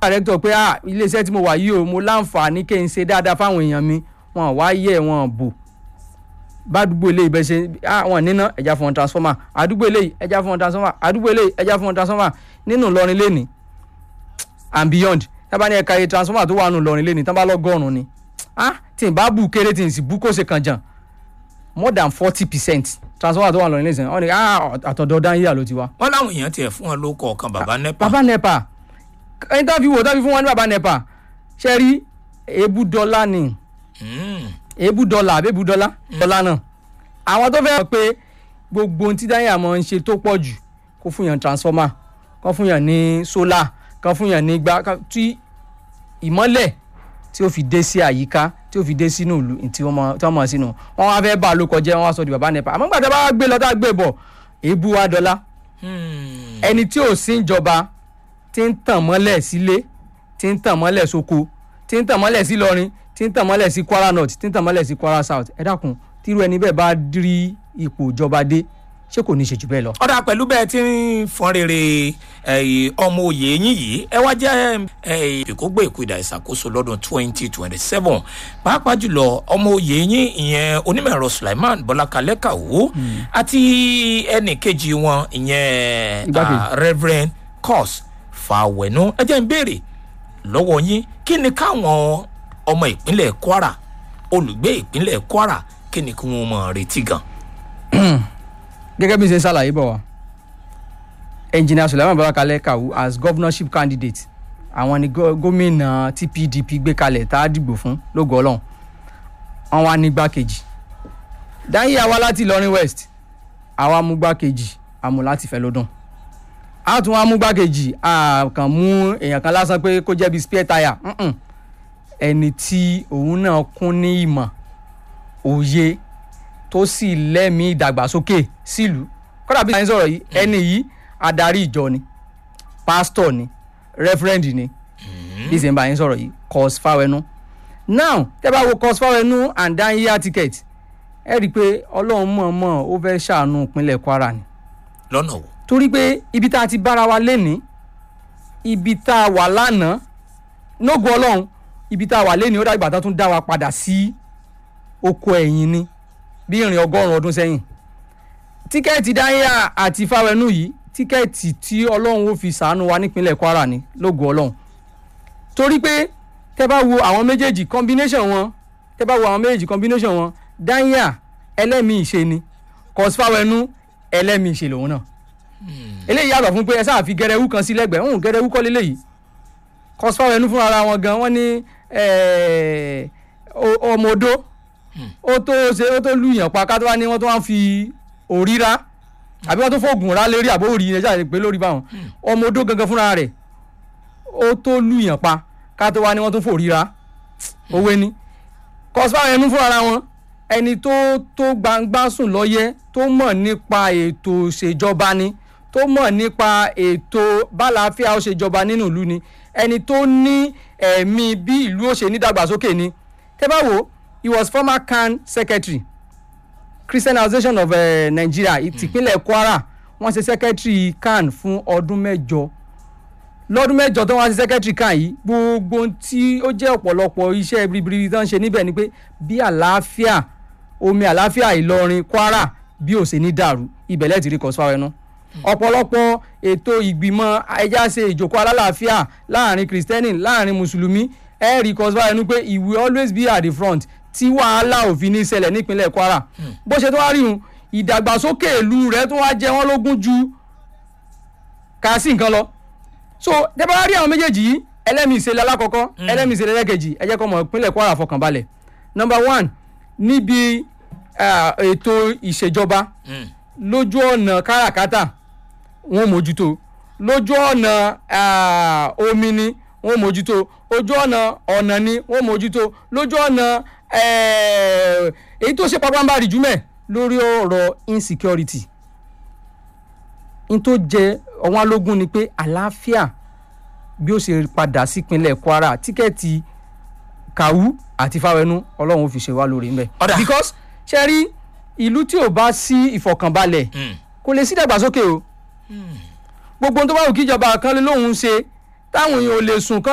director pé ah iléeṣẹ́ tí mo wà yìí o mo láǹfààní kí n ṣe dáadáa fáwọn èèyàn mi wọn wá yẹ wọn bò bádùgbò eléyìí bẹ́ẹ̀ ṣe ah wọn níná ẹja fún wọn transformer àdúgbò eléyìí ẹja fún wọn transformer àdúgbò eléyìí ẹja fún wọn transformer nínú Ìlọrin lẹ́ni and beyond tábà ní ẹ̀ka iye transformer tó wà nù Ìlọrin lẹ́ni tábà lọ́gọ́rùn-ún ni ah tí n bá bù kéré tí n sì bú kó ṣe kàn jàn more than forty percent transformer tó wà lọ́rin lẹ́sìn wọ́n ní ah àtọ̀dọ̀ dáníyà ló ti wá. wọ́n láwọn èèyàn tiẹ̀ fún wọn ló kọ̀ọ̀kan bàbá nepa bàbá nepa ẹni tó fi wò tó fi fún wọn ní bàbá nepa ṣe rí èébú dọ́là ni Mm. èébú dọ́là àbí èébú dọ́là dọ́là náà àwọn tó fẹ́ mọ̀ pé gbogbo ohun tí dáníyà mọ̀ ń ṣe tó pọ̀ jù kó fún yàn transformer kó fún yàn ní solar kó fún yàn ní gbá ká- tí ìmọ́lẹ̀ tí ó fi dé sí àyíká tí ó fi dé sínú ìlú tí wọ́n mọ̀ tí wọ́n mọ̀ sínú wọn wá fẹ́ bá a ló kọjá wọn wá sọ di bàbá nepa àmọ́ gbàtà bá gbé lọ tá a gbé bọ̀ èébú wa dọ́là Hmm. ẹni tí ò sí ìjọba tí ń tàn mọ́lẹ̀ sílé tí ń tàn mọ́lẹ̀ sóko tí ń tàn mọ́lẹ̀ sí Ìlọrin tí ń tàn mọ́lẹ̀ sí Kwara North tí ń tàn mọ́lẹ̀ sí Kwara South ẹ dákun tírú ẹni bẹ́ẹ̀ bá rí ipò ìjọba dé ṣé kò ní ṣe jù bẹ́ẹ̀ lọ. ọ̀dà pẹ̀lú bẹ́ẹ̀ tí ń fọn rere eh, ọmọ òye yín yìí ẹ wá jẹ́ eh, ìkógbó ìkúdà ìṣàkóso lọ́dún 2027 pàápàá jùlọ ọmọ òye yín ìyẹn onímọ̀-ẹ̀rọ Sulaiman Bọ́lákalẹ́ Kàwó àti ẹnì kejì wọn ìyẹn Igbákejì. ah, Reverend Cos Fàwẹ̀nú ẹ jẹ́ ń béèrè lọ́wọ́ yín kí ni káwọn ọmọ ìpínlẹ̀ Kwara olùgbé ìpínlẹ̀ Kwara kí ni kí wọ́n mọ̀ retí gan. gẹ́gẹ́ bí n ṣe ṣàlàyé bọ̀ wá engineer Sulaiman Balakalẹ Kawu as governorship candidate àwọn ni gó- gómìnà tí PDP gbé kalẹ̀ tá a dìbò fún lógo Ọlọ́run wọn wá ní gbákejì dáhìí àwa láti Ìlọrin West àwa mú gbákejì àmú láti fẹ́ lódùn a tún wá mú gbákejì a kàn mú èèyàn kan lásán pé kó jẹ́ bí spare tire mm-mm. ẹni tí òun náà kún ní ìmọ̀ òye tó sì lẹ́mìí ìdàgbàsókè sílùú kọ́dà bí sáyẹn sọ̀rọ̀ yìí ẹni yìí adarí ìjọ ni pásítọ̀ ni rẹ́fúrẹ́ǹdì ni bí sèǹbà yẹn sọ̀rọ̀ yìí cos fáwẹnú now tẹ́ bá wo cos fáwẹnú and dan year ticket ẹ rí i pé ọlọ́run mọ̀ọ́mọ̀ ó fẹ́ ṣàánú ìpínlẹ̀ kwara ni lọ́nà wo. torí pé ibi tá a ti bára wa lénìí ibi tá a wà lánàá nógo ọlọ́run ibi tá a wà lénìí ó dàgbà tó tún dá wa padà sí oko ẹ̀yìn ni bí ìrìn ọgọ́rùn-ún ọdún sẹ́yìn tíkẹ́ẹ̀tì dáhìá àti fáwẹnú yìí tíkẹ́ẹ̀tì tí ọlọ́run ó fi sàánú wa nípínlẹ̀ kwara ni lógo ọlọ́run torí pé tẹ́ bá wo àwọn méjèèjì combination wọn tẹ́ bá wo àwọn méjèèjì combination wọn dáhìá ẹlẹ́mìí ìṣe ni cos fáwẹnú ẹlẹ́mìí ìṣe lòun náà eléyìí yàtọ̀ fún pé ẹ sáà fi gẹrẹwú kan sí lẹ́gbẹ̀ẹ́ ń gẹrẹwú kọ́ léléyìí cos fáwẹnú fúnra ara wọn gan wọ́n ní eh, o- ọmọ odó ó tó ṣe ó tó lùyàn pa ká tó wá ní wọ́n tó wá ń fi òríra àbí wọ́n tó fògùn rá lérí àbó òrì ẹja ìpè lórí báwọn ọmọ odó gangan fúnra rẹ̀ ó tó lùyàn pa ká tó wá ní wọ́n tó fòríra òwe ni kọsífà ẹnu fúnra ara wọn ẹni tó tó gbangba sùn lọ́yẹ́ tó mọ̀ nípa ètò ìṣèjọba ni tó mọ̀ nípa ètò bálàáfíà ó ṣèjọba nínú ìlú ni ẹni tó ní ẹ̀mí bí ìlú ó ṣe nídàgbàsókè ni tẹ́ bá wò ó he was former CAN secretary Christian Association of uh, Nigeria ìtìpínlẹ̀ Kwara wọ́n ṣe secretary CAN fún ọdún mẹ́jọ lọ́dún mẹ́jọ tó wá sí secretary CAN yìí gbogbo ohun tí ó jẹ́ ọ̀pọ̀lọpọ̀ iṣẹ́ ribiribi tó ń ṣe níbẹ̀ ni pé bí àlàáfíà omi àlàáfíà Ìlọrin Kwara bí ò ṣe ní dàrú ibẹ̀ lẹ́ẹ̀tì rí kọ́sífà ẹnu ọ̀pọ̀lọpọ̀ ètò ìgbìmọ̀ ẹja ṣe ìjókòó alálàáfíà láàrin kristẹni láàrin mùsùlùmí ẹ rí kọ́sífà ẹnu pé he will always be at the front tí wàhálà òfin ní ṣẹlẹ̀ nípínlẹ̀ Kwara bó ṣe tó wá rí un ìdàgbàsókè ìlú rẹ̀ tó wá jẹ wọ́n lógún ju kà sí nǹkan lọ so tẹ́ bá rí àwọn méjèèjì yìí ẹlẹ́mìí ìṣẹ̀lẹ̀ alákọ̀ọ́kọ́ ẹlẹ́mìí ìṣẹ̀lẹ̀ ẹlẹ́kejì ẹ jẹ́ kó mọ̀ ìpínlẹ̀ Kwara fọkànbalẹ̀ number one níbi ah, ètò ìṣèjọba Mm. lójú ọ̀nà káràkátà wọ́n mójútó lójú ọ̀nà ah, omi ni wọ́n mójútó ojú ọ̀nà ọ̀nà ni wọ́n mójútó lójú ọ̀nà eh, èyí tó ṣe pàpàǹbarì jùmẹ̀ lórí ọ̀rọ̀ insecurity n tó jẹ ọ̀wọ́n alógún ni pé àlàáfíà bí ó ṣe padà sípínlẹ̀ Kwara tíkẹ́ẹ̀tì Kawu àti Fáwẹnú Ọlọ́run ó fi ṣe wá lórí ńbẹ. Ọ̀dà. because ṣe rí ìlú tí ò bá sí ìfọ̀kànbalẹ̀ Mm. kò lè sí ìdàgbàsókè o gbogbo ohun tó bá wù kíjọba kan lé lóhùn ṣe táwọn èèyàn ò lè sùn kán